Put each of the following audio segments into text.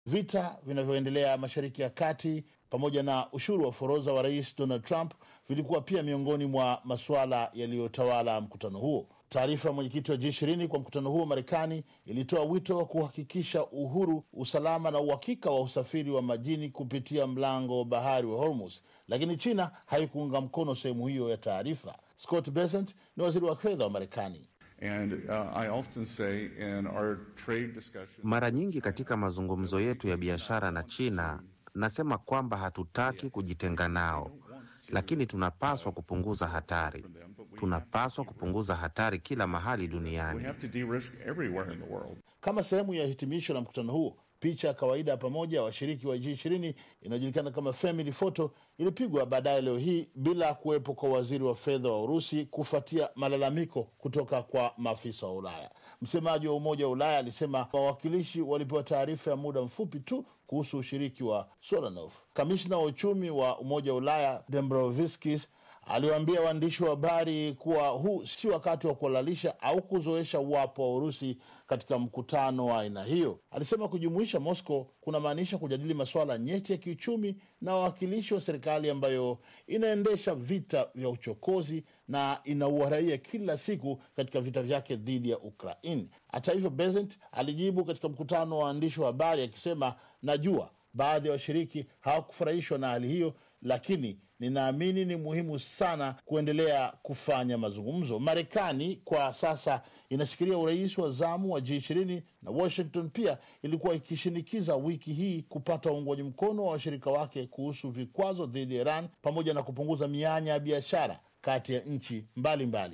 Vita vinavyoendelea Mashariki ya Kati pamoja na ushuru wa forodha wa Rais Donald Trump vilikuwa pia miongoni mwa masuala yaliyotawala mkutano huo. Taarifa ya mwenyekiti wa G20 kwa mkutano huo Marekani ilitoa wito wa kuhakikisha uhuru, usalama na uhakika wa usafiri wa majini kupitia mlango wa bahari wa Hormuz, lakini China haikuunga mkono sehemu hiyo ya taarifa. Scott Bessent ni waziri wa fedha wa Marekani. And uh, I often say in our trade discussion, Mara nyingi katika mazungumzo yetu ya biashara na China nasema kwamba hatutaki kujitenga nao, lakini tunapaswa kupunguza hatari. Tunapaswa kupunguza hatari kila mahali we duniani. have to de-risk everywhere in the world. Kama sehemu ya hitimisho la mkutano huo, picha ya kawaida ya pamoja ya washiriki wa G20 inayojulikana kama family photo ilipigwa baadaye leo hii bila kuwepo kwa waziri wa fedha wa Urusi kufuatia malalamiko kutoka kwa maafisa wa Ulaya. Msemaji wa Umoja wa Ulaya alisema wawakilishi walipewa taarifa ya muda mfupi tu kuhusu ushiriki wa Solanov. Kamishna wa uchumi wa Umoja wa Ulaya Dombrovskis aliwaambia waandishi wa habari kuwa huu si wakati wa kuhalalisha au kuzoesha uwapo wa Urusi katika mkutano wa aina hiyo. Alisema kujumuisha Moscow kunamaanisha kujadili masuala nyeti ya kiuchumi na wawakilishi wa serikali ambayo inaendesha vita vya uchokozi na inaua raia kila siku katika vita vyake dhidi ya Ukraini. Hata hivyo, Besant alijibu katika mkutano wa waandishi wa habari akisema, najua baadhi ya washiriki hawakufurahishwa na hali hiyo, lakini ninaamini ni muhimu sana kuendelea kufanya mazungumzo. Marekani kwa sasa inashikilia urais wa zamu wa G20 na Washington pia ilikuwa ikishinikiza wiki hii kupata uungwaji mkono wa washirika wake kuhusu vikwazo dhidi ya Iran pamoja na kupunguza mianya ya biashara kati ya nchi mbalimbali.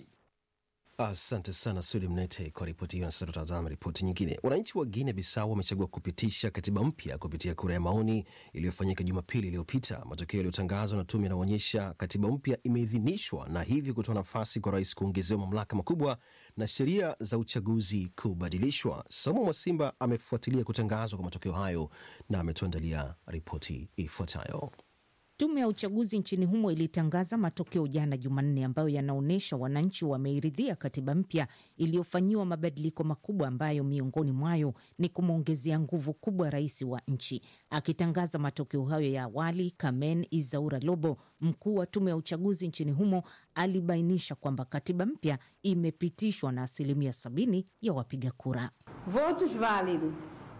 Asante sana Sudi Mnete kwa ripoti hiyo. Na sasa tutazama ripoti nyingine. Wananchi wa Guinea Bissau wamechagua kupitisha katiba mpya kupitia kura ya maoni iliyofanyika Jumapili iliyopita. Matokeo yaliyotangazwa na tume yanaonyesha katiba mpya imeidhinishwa na hivyo kutoa nafasi kwa rais kuongezewa mamlaka makubwa na sheria za uchaguzi kubadilishwa. Samu Mwasimba amefuatilia kutangazwa kwa matokeo hayo na ametuandalia ripoti ifuatayo. Tume ya uchaguzi nchini humo ilitangaza matokeo jana Jumanne, ambayo yanaonyesha wananchi wameiridhia katiba mpya iliyofanyiwa mabadiliko makubwa, ambayo miongoni mwayo ni kumwongezea nguvu kubwa rais wa nchi. Akitangaza matokeo hayo ya awali, Kamen Izaura Lobo, mkuu wa tume ya uchaguzi nchini humo, alibainisha kwamba katiba mpya imepitishwa na asilimia sabini ya wapiga kura. Votos válidos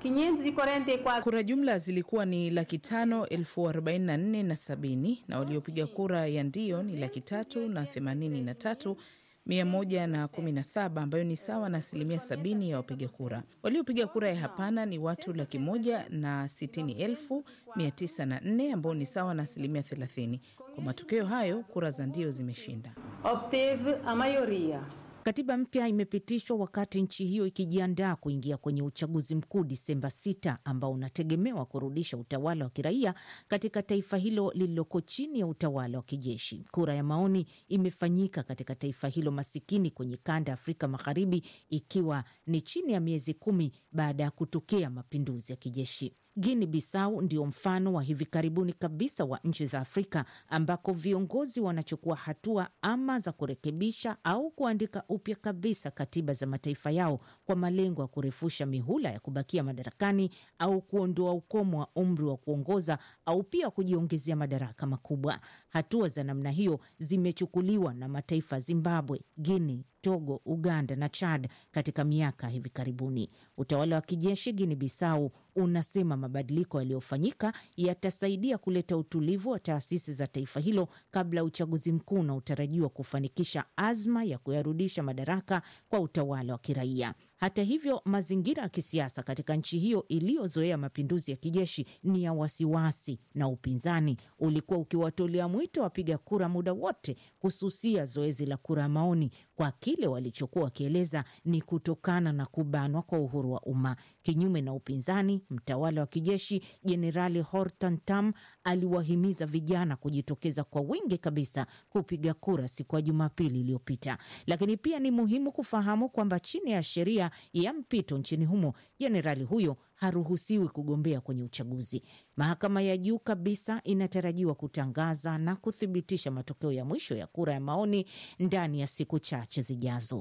544. Kura jumla zilikuwa ni laki tano elfu arobaini na nne na sabini na waliopiga kura ya ndio ni laki tatu na themanini na tatu mia moja na kumi na saba ambayo ni sawa na asilimia sabini ya wapiga kura. Waliopiga kura ya hapana ni watu laki moja na sitini elfu mia tisa na nne ambao ni sawa na asilimia thelathini. Kwa matokeo hayo, kura za ndio zimeshinda. Obteve a maioria. Katiba mpya imepitishwa wakati nchi hiyo ikijiandaa kuingia kwenye uchaguzi mkuu Disemba 6 ambao unategemewa kurudisha utawala wa kiraia katika taifa hilo lililoko chini ya utawala wa kijeshi. Kura ya maoni imefanyika katika taifa hilo masikini kwenye kanda ya Afrika Magharibi, ikiwa ni chini ya miezi kumi baada ya kutokea mapinduzi ya kijeshi. Guinea Bissau ndio mfano wa hivi karibuni kabisa wa nchi za Afrika ambako viongozi wanachukua hatua ama za kurekebisha au kuandika upya kabisa katiba za mataifa yao kwa malengo ya kurefusha mihula ya kubakia madarakani au kuondoa ukomo wa umri wa kuongoza au pia kujiongezea madaraka makubwa. Hatua za namna hiyo zimechukuliwa na mataifa ya Zimbabwe, Guinea, Togo, Uganda na Chad katika miaka hivi karibuni. Utawala wa kijeshi Guinea Bissau unasema mabadiliko yaliyofanyika yatasaidia kuleta utulivu wa taasisi za taifa hilo kabla ya uchaguzi mkuu unaotarajiwa kufanikisha azma ya kuyarudisha madaraka kwa utawala wa kiraia. Hata hivyo, mazingira ya kisiasa katika nchi hiyo iliyozoea mapinduzi ya kijeshi ni ya wasiwasi, na upinzani ulikuwa ukiwatolea mwito wapiga kura muda wote kususia zoezi la kura ya maoni kwa kile walichokuwa wakieleza ni kutokana na kubanwa kwa uhuru wa umma. Kinyume na upinzani, mtawala wa kijeshi Jenerali Hortan Tam aliwahimiza vijana kujitokeza kwa wingi kabisa kupiga kura siku ya Jumapili iliyopita. Lakini pia ni muhimu kufahamu kwamba chini ya sheria ya mpito nchini humo, jenerali huyo haruhusiwi kugombea kwenye uchaguzi. Mahakama ya juu kabisa inatarajiwa kutangaza na kuthibitisha matokeo ya mwisho ya kura ya maoni ndani ya siku chache zijazo.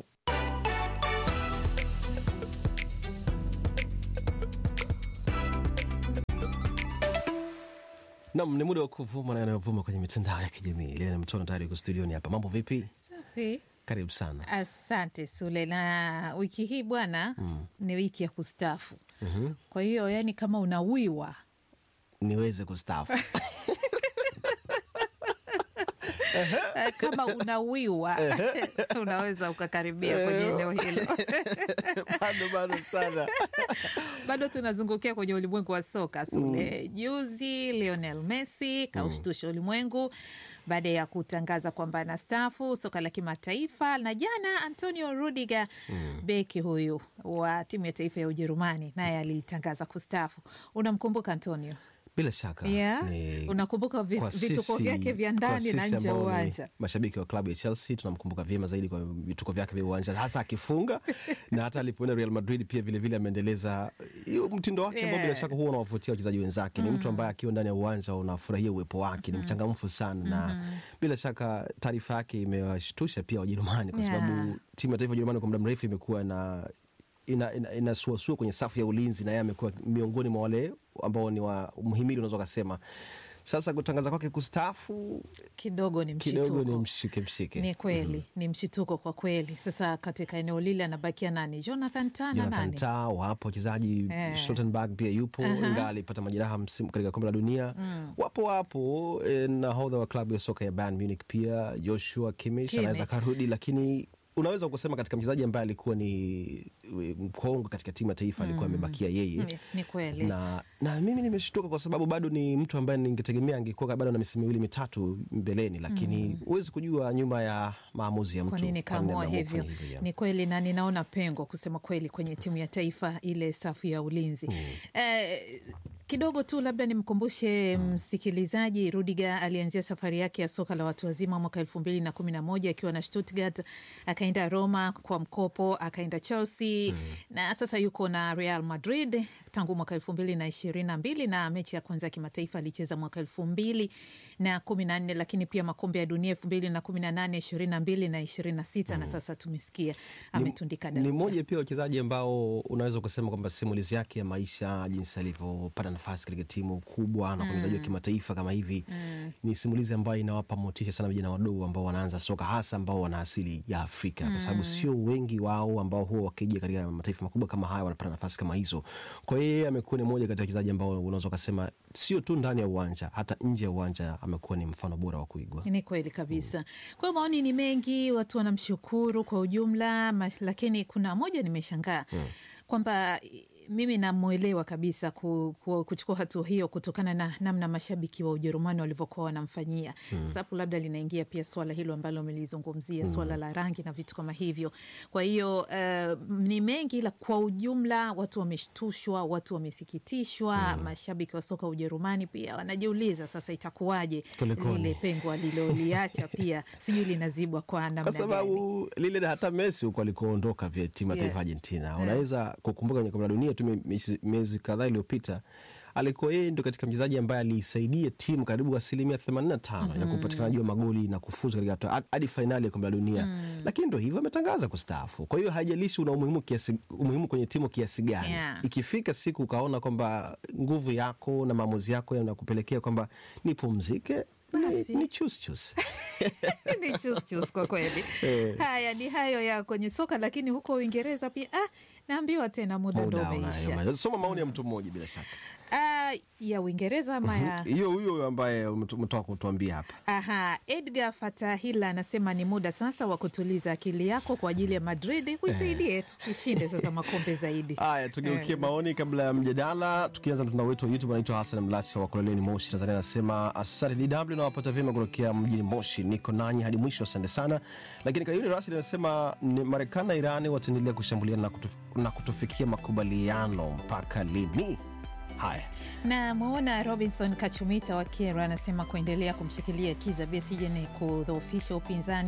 Nam, ni muda wa kuvuma na yanayovuma kwenye mitandao ya kijamii. Lena Mtono tayari yuko studioni hapa. Mambo vipi? Safi. Karibu sana. Asante Sule, na wiki hii bwana ni wiki ya kustafu. Kwa hiyo yani, kama unawiwa Niweze kustaafu kama unawiwa unaweza ukakaribia kwenye eneo hilo. bado bado sana. Bado tunazungukia kwenye ulimwengu wa soka Sule. Juzi Lionel Messi kaushtusha ulimwengu baada ya kutangaza kwamba anastaafu soka la kimataifa, na jana Antonio Rudiger beki huyu wa timu ya taifa ya Ujerumani naye alitangaza kustaafu. Unamkumbuka Antonio? Bila shaka Yeah. ni Unakumbuka vi- kwa vituko sisi- vyake vya kwa ndani na sisi nje ya ambao ni uwanja. Mashabiki wa klabu ya Chelsea tunamkumbuka vyema zaidi kwa vituko vyake vya uwanja, hasa akifunga na hata alipoenda Real Madrid pia vilevile ameendeleza hiyo mtindo wake ambao Yeah. bila shaka huwa unawavutia wachezaji wenzake. Ni mtu ambaye akiwa ndani ya uwanja unafurahia uwepo wake, ni mchangamfu sana na bila shaka taarifa yake imewashtusha pia Wajerumani kwa Yeah. sababu timu ya taifa ya Ujerumani kwa muda mrefu imekuwa na ina, ina, inasuasua kwenye safu ya ulinzi na yeye amekuwa miongoni mwa wale ambao ni wa mhimili unaweza ukasema. Sasa kutangaza kwake kustaafu Kidogo ni kidogo ni mshituko. mshike mshike. Ni kweli ni mshituko kwa kweli. Sasa katika eneo lile anabakia nani? Jonathan Tah na Jonathan nani? Tah wapo wachezaji Eh. Stoltenberg pia yupo ingawa alipata majeraha msimu katika kombe la dunia. Wapo wapo eh, nahodha wa klabu ya soka ya Bayern Munich pia Joshua Kimmich Kimmich. anaweza karudi, lakini unaweza kusema katika mchezaji ambaye alikuwa ni eh, mkongwe katika timu ya taifa alikuwa amebakia yeye Ni, ni kweli na, na mimi nimeshtuka kwa sababu bado ni mtu ambaye ningetegemea angekuwa bado na misimu miwili mitatu mbeleni, lakini huwezi kujua nyuma ya maamuzi ya mtu kwa nini kwa nini kaamua ameamua hivyo. kufanya hivyo, yeah. Ni kweli na ninaona pengo kusema kweli kwenye timu ya taifa ile safu ya ulinzi eh, kidogo tu labda nimkumbushe msikilizaji, Rudiger alianzia safari yake ya soka la watu wazima mwaka elfu mbili na kumi na moja akiwa na Stuttgart, akaenda Roma kwa mkopo, akaenda Chelsea na sasa yuko na Real Madrid tangu mwaka elfu mbili na ishirini na mbili na mechi ya kwanza ya kimataifa alicheza mwaka elfu mbili na kumi na nne lakini pia makombe ya dunia elfu mbili na kumi na nane ishirini na mbili na ishirini na sita na sasa tumesikia ametundika ni daruga. mmoja pia wachezaji ambao unaweza kusema kwamba simulizi yake ya maisha, jinsi alivyopata nafasi katika timu kubwa na kwenye uchezaji wa kimataifa kama hivi, ni simulizi ambayo inawapa motisha sana vijana wadogo ambao wanaanza soka, hasa ambao wana asili ya Afrika, kwa sababu sio wengi wao ambao huwa wakija katika mataifa makubwa kama haya wanapata nafasi kama hizo. Kwa hiyo yeye amekuwa ni mmoja kati ya wachezaji ambao unaweza ukasema sio tu ndani ya uwanja, hata nje ya uwanja amekuwa ni mfano bora wa kuigwa. Ni kweli kabisa. Kwa hiyo maoni ni mengi, watu wanamshukuru kwa ujumla, ma- lakini kuna moja nimeshangaa kwamba i- mimi namwelewa kabisa ku, ku, kuchukua hatua hiyo kutokana na namna mashabiki wa Ujerumani walivyokuwa wanamfanyia mm. Sababu labda linaingia pia swala hilo ambalo umelizungumzia swala la rangi na vitu kama hivyo. Kwa hiyo uh, ni mengi, ila kwa ujumla watu wameshtushwa, watu wamesikitishwa. Mashabiki wa soka Ujerumani pia wanajiuliza sasa itakuwaje Kulikoni? lile pengo aliloliacha pia sijui linazibwa kwa namna kwa gani. sababu lile hata Messi huko alikoondoka vya timu ya Yeah. taifa Argentina, unaweza kukumbuka kwenye kombe la dunia tu miezi- miezi kadhaa iliyopita alikuwa yeye ndo katika mchezaji ambaye aliisaidia timu karibu asilimia 85 ya kupatikanaji wa magoli na kufuzu katika hatua- hadi fainali ya kombe la dunia, lakini ndo hivyo ametangaza kustaafu. Kwa hiyo haijalishi una umuhimu kiasi, umuhimu kwenye timu kiasi gani Yeah. ikifika siku ukaona kwamba nguvu yako na maamuzi yako yanakupelekea kwamba nipumzike, Basi. ni, ni chus chus. ni chus chus kwa kweli. Haya ni hayo ya kwenye soka, lakini huko Uingereza pia ah, naambiwa tena muda ndo Muda umeisha. unayo. Soma maoni ya mtu mmoja bila shaka. Ah, ya Uingereza ama ya hiyo huyo ambaye umeto- umetoka kutuambia hapa Aha, Edgar Fatahila anasema ni muda sasa wa kutuliza akili yako kwa ajili ya Madrid, uisaidie tu ishinde sasa makombe zaidi. haya tugeukie maoni kabla ya mjadala tukianza na mtandao wetu wa youtube anaitwa hasan mlasha wa kololeni moshi tanzania anasema asante dw nawapata vyema kutokea mjini moshi niko nanyi hadi mwisho asante sana lakini kayuni rashid anasema ni marekani na irani wataendelea kushambuliana na, kutuf, na kutufikia makubaliano mpaka lini haya na mwona Robinson Kachumita wa Kero anasema kuendelea kumshikilia Kiza Besigye ni kudhoofisha upinzani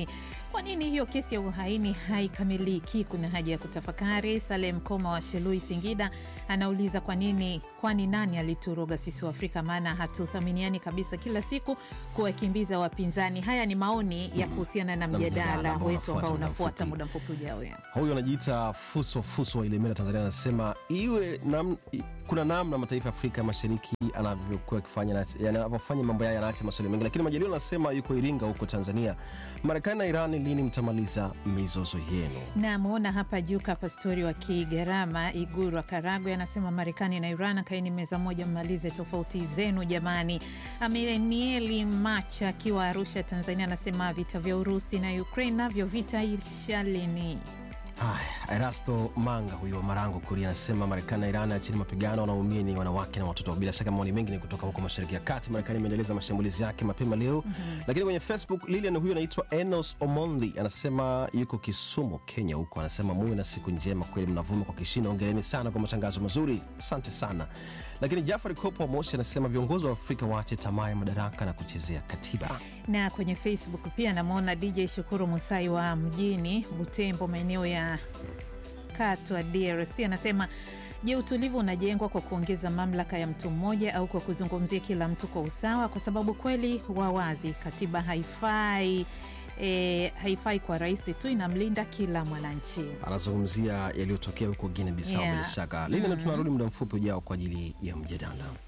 Kwa nini hiyo kesi ya uhaini haikamiliki? Kuna haja ya kutafakari. Salem Koma wa Shelui, Singida, anauliza kwa nini, kwani nani alituroga sisi wa Afrika? Maana hatuthaminiani kabisa, kila siku kuwakimbiza wapinzani. Haya ni maoni ya kuhusiana na Na mjadala mjadala ambao wetu ambao unafuata unafuata muda muda mfupi ujao. Huyu anajiita Fuso Fuso wa Ilemela, Tanzania, anasema iwe nam, i- kuna namna mataifa ya Afrika Mashariki anavyokuwa akifanya na- yanavyofanya mambo yao yanaacha maswali mengi, lakini Majaliwa anasema yuko Iringa huko Tanzania. Marekani na Iran, lini mtamaliza mizozo yenu? Namwona hapa Juka Pastori wa Kigarama, Iguru wa Karagwe, anasema Marekani na Iran kaini meza moja, mmalize tofauti zenu jamani. Amenieli Macha akiwa Arusha, Tanzania, anasema vita vya Urusi na Ukraine navyo vitaisha lini? Haya, Erasto Manga huyu wa Marango Kuria anasema Marekani na Iran achini mapigano, wanaumia ni wanawake na watoto. Bila shaka maoni mengi ni kutoka huko mashariki ya kati. Marekani imeendeleza mashambulizi yake mapema leo lakini kwenye Facebook Lilian huyu anaitwa Enos Omondi anasema yuko Kisumu, Kenya huko, anasema muwe na siku njema, kweli mnavuma kwa kishindo, ongereni sana kwa matangazo mazuri, asante sana. Lakini Jafari Kopo wa Moshi anasema viongozi wa Afrika waache tamaa ya madaraka na kuchezea katiba. na kwenye Facebook pia namwona DJ Shukuru Musai wa mjini Butembo, maeneo ya Katwa, DRC, anasema je, utulivu unajengwa kwa kuongeza mamlaka ya mtu mmoja au kwa kuzungumzia kila mtu kwa usawa? Kwa sababu kweli wa wazi katiba haifai E, haifai kwa rais tu, inamlinda kila mwananchi. Anazungumzia yaliyotokea huko Guinea Bissau. Yeah. Bila shaka Lilian, tunarudi muda mfupi ujao kwa ajili ya mjadala.